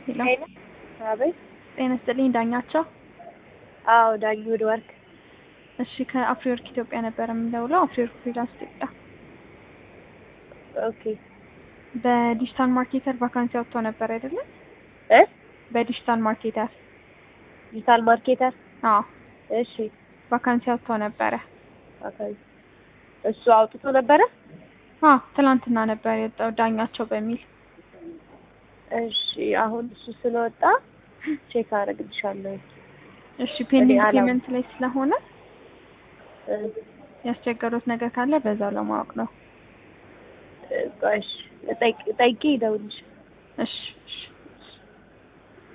ሄሎ ሄሎ አቤት። ጤና ይስጥልኝ ዳኛቸው። አዎ ዳኝ ውድ ወርክ። እሺ ከአፍሪወርክ ኢትዮጵያ ነበር የምንደውለው። አፍሪወርክ ፍሪላንስ ኢትዮጵያ ኦኬ በዲጂታል ማርኬተር ቫካንሲ አውጥቶ ነበር አይደለም? እ በዲጂታል ማርኬተር ዲጂታል ማርኬተር። አዎ እሺ ቫካንሲ አውጥቶ ነበረ። ኦኬ እሱ አውጥቶ ነበረ። አዎ ትናንትና ነበር የወጣው ዳኛቸው በሚል እሺ አሁን እሱ ስለወጣ ቼክ አደርግልሻለሁ። እሺ ፔንዲንግ አላውቅም። ፔመንት ላይ ስለሆነ እ ያስቸገሩት ነገር ካለ በዛው ለማወቅ ነው። እ ቆይ እሺ፣ ጠይቄ እደውልልሽ። እሺ እሺ